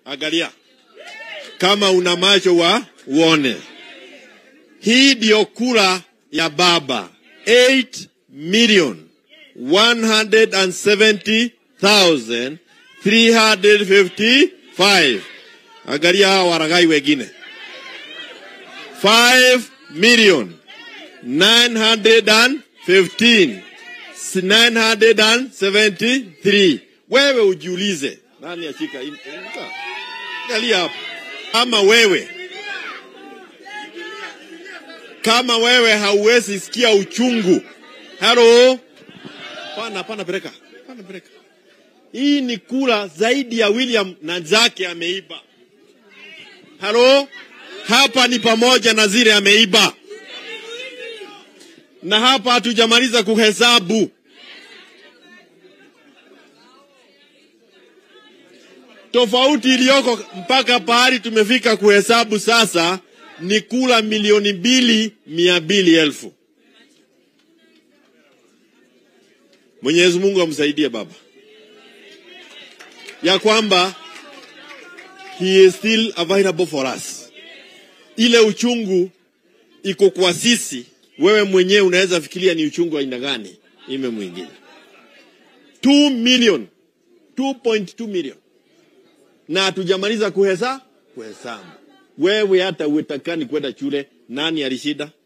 Angalia kama una macho wa uone. Hii ndio kura ya baba 8 million 170,355. Angalia hawa waragai wengine 5 million 915 973. Wewe ujiulize, nani ashika hii? Angalia hapa, kama wewe kama wewe hauwezi sikia uchungu. Halo, pana pana, peleka pana, peleka. Hii ni kura zaidi ya William na zake ameiba. Halo, hapa ni pamoja na zile ameiba, na hapa hatujamaliza kuhesabu. Tofauti iliyoko mpaka pahali tumefika kuhesabu sasa ni kula milioni mbili mia mbili elfu. Mwenyezi Mungu amsaidie baba, ya kwamba he is still available for us. Ile uchungu iko kwa sisi, wewe mwenyewe unaweza fikiria ni uchungu aina gani ime mwingine. 2 million 2.2 million na hatujamaliza kuhesa kuhesabu wewe hata uetakani kwenda shule, nani alishinda?